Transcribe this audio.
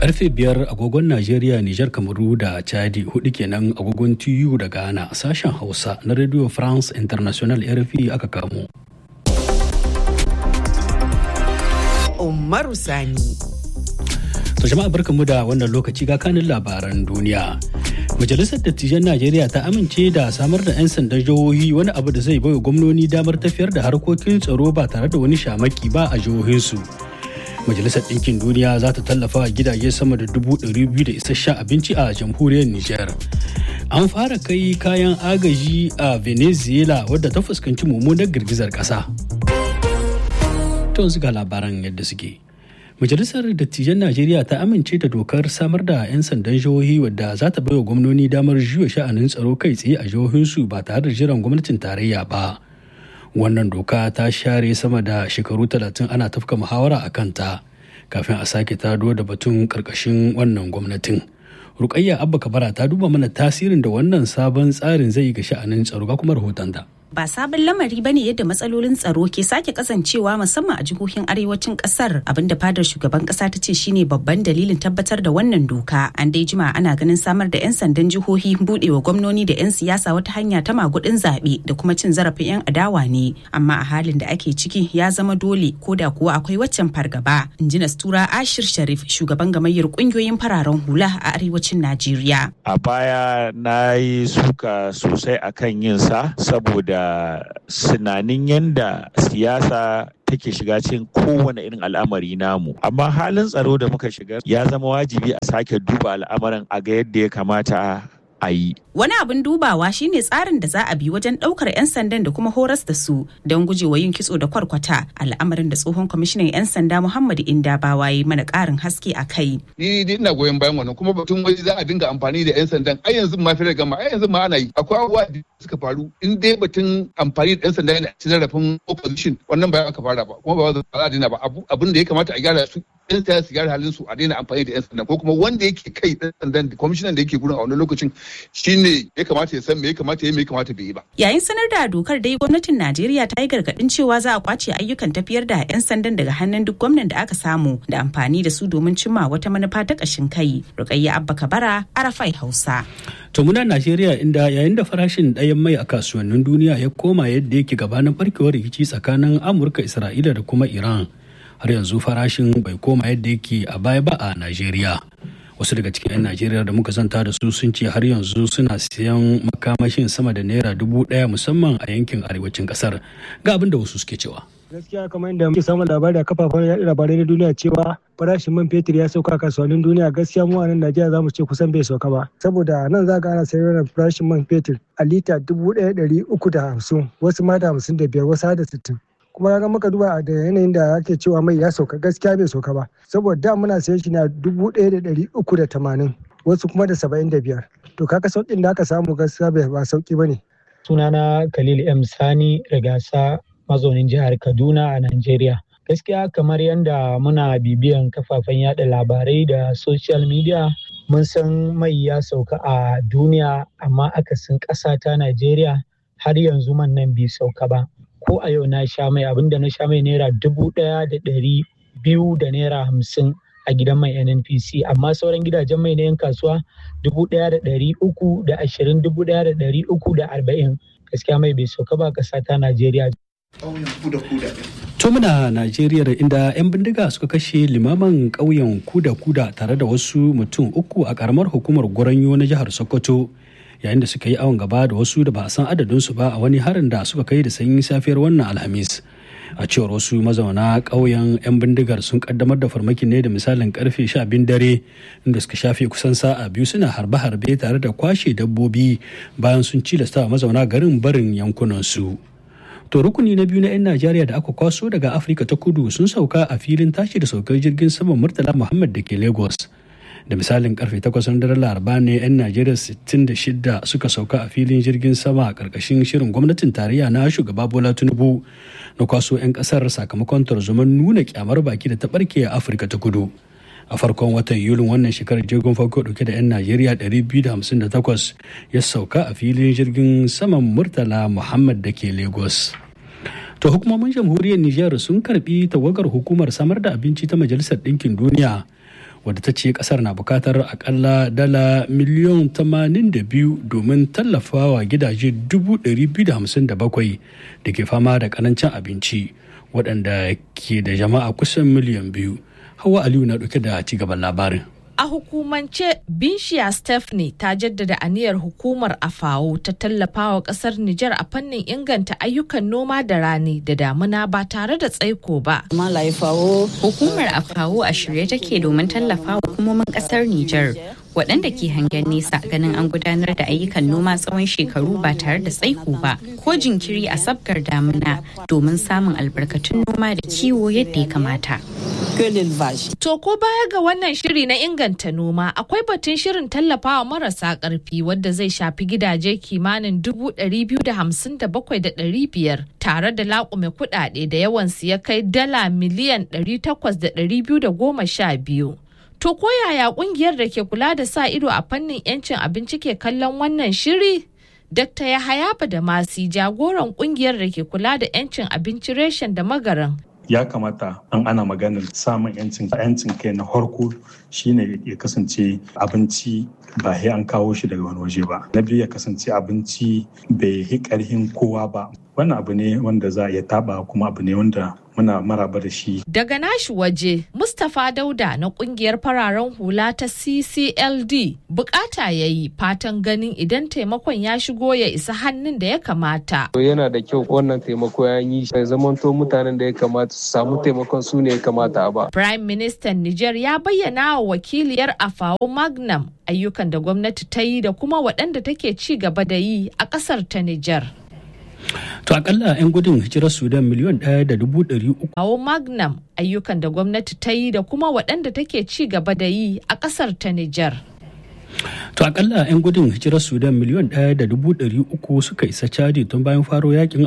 Karfe biyar agogon Najeriya, Nijar, Kamaru da Chadi hudu kenan agogon TU da Ghana sashen Hausa na Radio France International RFI aka kamo. Umaru Sani. To jama'a barkanmu da wannan lokaci ga kanin labaran duniya. Majalisar Dattijan Najeriya ta amince da samar da 'yan sandan jihohi wani abu da zai baiwa gwamnoni damar tafiyar da harkokin tsaro ba tare da wani shamaki ba a jihohinsu. Majalisar Ɗinkin Duniya za ta tallafa wa gidaje sama da dubu ɗari biyu da isasshen abinci a jamhuriyar Nijar. An fara kai kayan agaji a Venezuela wadda ta fuskanci mummunar girgizar ƙasa. To ga labaran yadda suke. Majalisar Dattijan Najeriya ta amince da dokar samar da 'yan sandan jihohi wadda za ta baiwa gwamnoni damar juya sha'anin tsaro kai tsaye a jihohinsu ba tare da jiran gwamnatin tarayya ba. Wannan doka ta share sama da shekaru talatin ana tafka muhawara a kanta kafin a sake tado da batun karkashin wannan gwamnatin. Rukayya Abba Kabara ta duba mana tasirin da wannan sabon tsarin zai yi ga sha'anin tsaro ga kuma rahoton da. ba sabon lamari bane yadda matsalolin tsaro ke sake kasancewa musamman a jihohin arewacin kasar abinda fadar shugaban kasa ta ce shine babban dalilin tabbatar da wannan doka an dai jima ana ganin samar da 'yan sandan jihohi budewa gwamnoni da 'yan siyasa wata hanya ta magudin zaɓe da kuma cin zarafin 'yan adawa ne amma a halin da ake ciki ya zama dole ko da kuwa akwai waccan fargaba in ji nastura ashir sharif shugaban gamayyar kungiyoyin fararen hula a arewacin najeriya a baya na yi suka sosai akan yin sa saboda da sinanin yadda siyasa take shiga cikin kowane irin al'amari namu amma halin tsaro da muka shiga ya zama wajibi a sake duba al'amarin a ga yadda ya kamata a yi Wani abin dubawa shine tsarin da za a bi wajen daukar 'yan sandan da kuma horas da su don gujewa yin kitso da kwarkwata al'amarin da tsohon kwamishinan 'yan sanda Muhammadu Inda Bawa yi mana karin haske a kai. Ni dai ina goyon bayan wannan kuma batun wai za a dinga amfani da 'yan sandan ai yanzu ma fere gama ai yanzu ma ana yi akwai abubuwa da suka faru in dai batun amfani da 'yan sanda yana cin zarafin opposition wannan ba aka fara ba kuma ba za a daina ba abin da ya kamata a gyara su yan siyasa su gyara halin su a daina amfani da yan sanda ko kuma wanda yake kai dan sandan kwamishinan da yake gurin a wani lokacin shine ya kamata ya san me ya kamata ya me ya kamata bai yi ba. Yayin sanar da dokar dai gwamnatin Najeriya ta yi gargadin cewa za a kwace ayyukan tafiyar da yan sandan daga hannun duk gwamnan da aka samu da amfani da su domin cimma wata manufa ta kashin kai. Rukayya Abba Kabara, Arafai Hausa. To muna Najeriya inda yayin da farashin ɗayan mai a kasuwannin duniya ya koma yadda yake gabanin barkewar rikici tsakanin Amurka, Isra'ila da kuma Iran. har yanzu farashin bai koma yadda yake a baya ba a Najeriya. Wasu daga cikin 'yan Najeriya da muka zanta da su sun ce har yanzu suna siyan makamashin sama da naira dubu ɗaya musamman a yankin arewacin ƙasar. Ga abin da wasu suke cewa. gaskiya kamar yadda muke samun labari a kafafen yaɗa labarai na duniya cewa farashin man fetur ya sauka a kasuwannin duniya gaskiya mu a nan Najeriya za mu ce kusan bai sauka ba saboda nan za ga ana sayar da farashin man fetur a lita dubu ɗaya ɗari uku da hamsin wasu ma da hamsin da biyar wasu da sittin kuma ga muka duba da yanayin da ake cewa mai ya sauka gaskiya bai sauka ba saboda da muna sayan shi na dubu ɗaya da ɗari uku da tamanin wasu kuma da saba'in da biyar to kaga sauƙin da aka samu gaskiya bai ba sauƙi ba ne. sunana khalil m sani rigasa mazaunin jihar kaduna a najeriya gaskiya kamar yadda muna bibiyan kafafen yada labarai da social media mun san mai ya sauka a duniya amma akasin ƙasa ta najeriya har yanzu man nan bai sauka ba ko a yau na sha mai abinda na sha mai naira dubu ɗaya da ɗari biyu da naira hamsin a gidan mai nnpc amma sauran gidajen mai na yan kasuwa dubu ɗaya da ɗari uku da ashirin dubu ɗaya da ɗari uku da arba'in gaskiya mai bai sauka ba ƙasa ta najeriya To muna Najeriya inda 'yan bindiga suka kashe limaman ƙauyen kuda-kuda tare da wasu mutum uku a ƙaramar hukumar Gwaranyo na jihar Sokoto. yayin da suka yi awon gaba da wasu da ba a san adadinsu ba a wani harin da suka kai da sanyin safiyar wannan alhamis a cewar wasu mazauna ƙauyen 'yan bindigar sun kaddamar da farmakin ne da misalin karfe sha biyun dare inda suka shafe kusan sa'a biyu suna harbe-harbe tare da kwashe dabbobi bayan sun cilasta mazauna garin barin yankunansu to rukuni na biyu na 'yan najeriya da aka kwaso daga afirka ta kudu sun sauka a filin tashi da saukar jirgin saman murtala muhammad da ke lagos da misalin karfe 8 na daren laraba ne 'yan najeriya 66 suka sauka a filin jirgin sama a karkashin shirin gwamnatin tarayya na shugaba bola tinubu na kwaso 'yan kasar sakamakon tarzoman nuna kyamar baki da ta barke a afirka ta kudu a farkon watan yulin wannan shekarar jirgin farko dauke da 'yan najeriya 258 ya sauka a filin jirgin saman murtala muhammad da ke lagos to hukumomin jamhuriyar nijar sun karbi tawagar hukumar samar da abinci ta majalisar ɗinkin duniya wadda ta ce kasar na bukatar akalla dala miliyan 82 domin tallafawa gidaje 257 da ke fama da karancin abinci waɗanda ke da jama'a kusan miliyan biyu hawa aliyu na ɗauke da cigaban labarin A hukumance, Binshiya Stephanie ta jaddada aniyar hukumar AFAO ta tallafawa kasar Nijar a fannin inganta ayyukan noma da rani da damuna ba tare da tsaiko ba. Hukumar AFAO a shirye take domin tallafawa hukumomin kasar Nijar waɗanda ke hangen nesa ganin an gudanar da ayyukan noma tsawon shekaru ba tare da tsaiko ba ko jinkiri a sabgar damuna domin samun albarkatun noma da kiwo yadda ya kamata. To ko baya ga wannan shiri na inganta noma akwai batun shirin tallafawa marasa ƙarfi wadda zai shafi gidaje kimanin dubu ɗari biyu da hamsin da bakwai da ɗari biyar tare da laƙume kuɗaɗe da yawansu ya kai dala miliyan ɗari takwas da ɗari biyu da goma sha biyu. To ko yaya ƙungiyar da ke kula da sa ido a fannin 'yancin abinci ke kallon wannan shiri? Dr. Yahaya Badamasi jagoran ƙungiyar da ke kula da 'yancin abinci reshen da magaran ya kamata an ana maganar samun yancin yancin kai na harko shine ya kasance abinci ba sai an kawo shi daga wani waje ba na biyu ya kasance abinci bai yi karhin kowa ba wannan abu ne wanda za a iya taba kuma abu ne wanda muna maraba da shi. Daga nashi waje, Mustapha Dauda na kungiyar fararen hula ta CCLD bukata ya yi fatan ganin idan taimakon ya shigo ya isa hannun da ya kamata. Yana da kyau wannan taimako ya yi ya zamanto mutanen da ya kamata su samu taimakon su ne ya kamata a ba. Prime Minister Niger ya bayyana wa wakiliyar Afao Magnam ayyukan da gwamnati ta yi da kuma waɗanda take ci gaba da yi a ƙasar ta Nijar. To akalla 'yan gudun hijirar Sudan miliyan ɗaya da dubu ɗari uku. Kawo Magnam ayyukan da gwamnati ta yi da kuma waɗanda take ci gaba da yi a ƙasar ta Nijar. To akalla 'yan gudun hijirar Sudan miliyan ɗaya da dubu ɗari uku suka isa Chadi tun bayan faro yakin